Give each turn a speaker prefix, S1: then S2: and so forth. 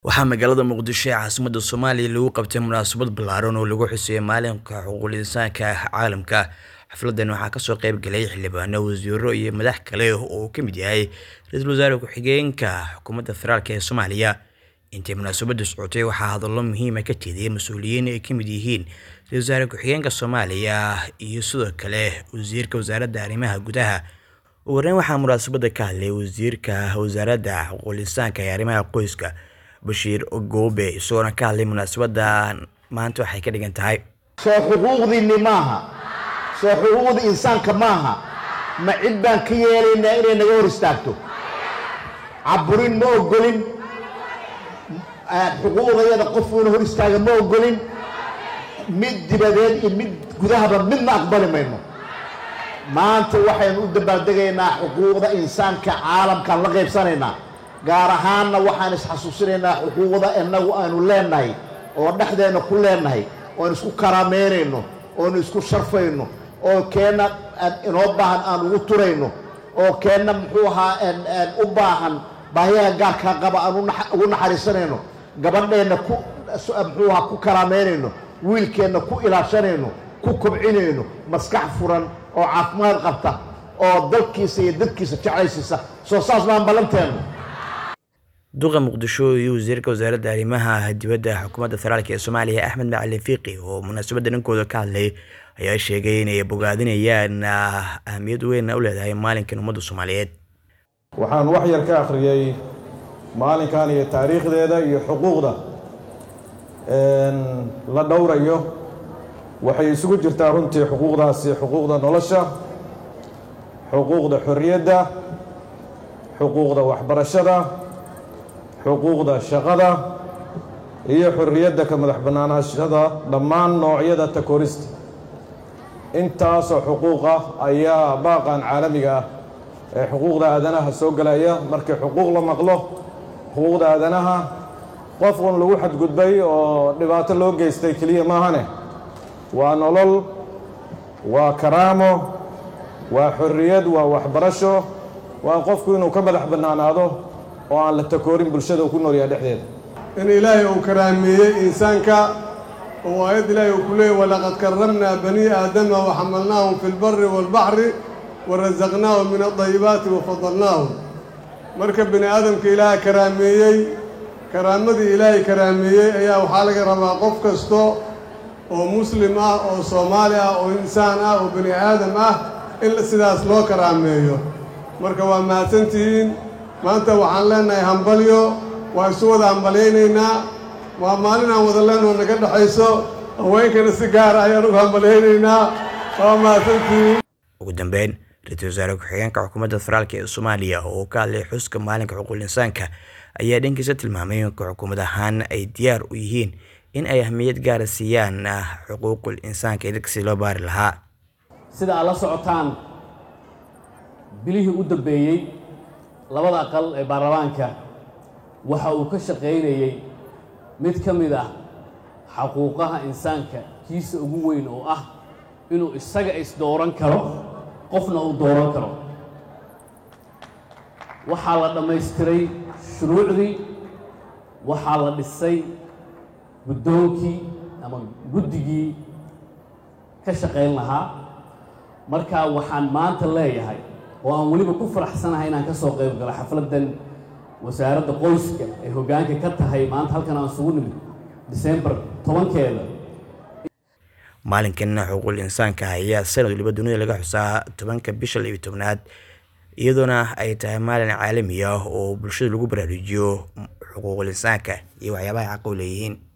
S1: Waxaa magaalada Muqdisho ee caasimadda Soomaaliya lagu qabtay munaasabad ballaaran oo lagu xuseeyo Maalinta Xuquuqul Insaanka Caalamka. Xafladan waxaa kasoo qayb galay xildhibaano, wasiirro, iyo madax kale oo uu ka mid yahay Ra'iisul Wasaare Ku-xigeenka Xukuumadda Federaalk ee Soomaaliya. Intii munaasabadu socotay, waxaa hadallo muhiim ah ka jeediyay mas'uuliyiin ay ka mid yihiin Ra'iisul Wasaare Ku-xigeenka Soomaaliya iyo sidoo kale Wasiirka Wasaaradda Arrimaha Gudaha. Ugu horreyn, waxaa munaasabadda ka hadlay Wasiirka Wasaaradda Xuquuqul Insaanka iyo Arrimaha Qoyska, Bashiir Goobe, isagoona ka hadlay munaasabadda maanta waxay ka dhigan tahay.
S2: soo xuquuqdiinni maaha soo xuquuqda insaanka maaha ma cid baan ka yeelaynaa inay naga hor istaagto caburin ma ogolin xuquuqdayada qofuuna hor istaaga ma ogolin mid dibadeed iyo mid gudahaba midna aqbali mayno maanta waxaynu u dabaaldegaynaa xuquuqda insaanka caalamkaan la qaybsanaynaa gaar ahaanna waxaan isxasuusinaynaa xuquuqda innagu aanu leenahay oo dhexdeenna ku leenahay oon isku karaameynayno oonu isku sharfayno oo keenna inoo baahan aan ugu turayno oo keenna muxuu ahaa u baahan baahiyaha gaarkaa qaba aan ugu naxariisanayno gabadheenna ku muxuu ahaa ku karaameynayno wiilkeenna ku ilaashanayno ku kobcinayno maskax furan oo caafimaad qabta oo dalkiisa iyo dadkiisa jeclaysiisa soo saas maan ballanteenno
S1: duqa muqdisho iyo wasiirka wasaaradda arrimaha dibadda xukuumadda federaalk ee soomaaliya axmed macalin fiiqi oo munaasabadda dhankooda ka hadlay ayaa sheegay inay bogaadinayaan ahamiyad weyn u leedahay maalinkan ummadda soomaaliyeed
S3: waxaan wax yar ka akhriyey maalinkan iyo taariikhdeeda iyo xuquuqda la dhowrayo waxay isugu jirtaa runtii xuquuqdaasi xuquuqda nolosha xuquuqda xorriyadda xuquuqda waxbarashada xuquuqda shaqada iyo xorriyadda ka madax bannaanaashada dhammaan noocyada takorista intaasoo xuquuq ah ayaa baaqan caalamiga ah ee xuquuqda aadanaha soo gelaya markii xuquuq la maqlo xuquuqda aadanaha qof un lagu xadgudbay oo dhibaato loo geystay keliya maahane waa nolol waa karaamo waa xorriyad waa waxbarasho waa qofku inuu ka madax bannaanaado oo aan la takoorin bulshada uu ku noolyaha dhexdeeda
S4: in ilaahay uu karaameeyey insaanka oo aayad ilaahay uu ku leeyay walaqad karramnaa banii aadama waxamalnaahum fi lbari waalbaxri warasaqnaahum min adayibaati wafadalnaahum marka bini aadamka ilaaha karaameeyey karaamadii ilaahay karaameeyey ayaa waxaa laga rabaa qof kasto oo muslim ah oo soomaali ah oo insaan ah oo bini aadam ah in sidaas loo karaameeyo marka waa mahadsantihiin maanta waxaan leenahay hambalyo waa isu wada hambalyaynaynaa waa maalin aan wada leenoo naga dhexayso haweenkana si gaara ayaan ugu hambalyaynaynaa waa mahadsantihiin
S1: ugu dambeyn ra-iisul wasaare ku-xigeenka xukuumadda federaalk ee soomaaliya oo ka hadlay xuska maalinka xuquuqul insaanka ayaa dhankiisa tilmaamay in xukuumad ahaan ay diyaar u yihiin in ay ahmiyad gaara siiyaan xuquuqul insaanka ee dadkasi loo baari lahaa
S5: sida aad la socotaan bilihii u dambeeyey labada aqal ee baarlamaanka waxa uu ka shaqaynayey mid ka mid ah xaquuqaha insaanka kiisa ugu weyn oo ah inuu isaga isdooran karo qofna uu dooran karo waxaa la dhammaystiray shuruucdii waxaa la dhisay guddoonkii ama guddigii ka shaqayn lahaa markaa waxaan maanta leeyahay oo aan weliba ku faraxsanahay inaan ka soo qayb galo xafladdan wasaaradda qoyska ay hoggaanka ka tahay maanta halkan aan isugu nimid disembar tobankeeda
S1: maalinkan xuquuqul insaanka ayaa sanad waliba dunida laga xusaa tobanka bisha labiyo tobnaad iyadoona ay tahay maalin caalami ah oo bulshada lagu baraarujiyo xuquuqul insaanka iyo waxyaabaha xaq u leeyihiin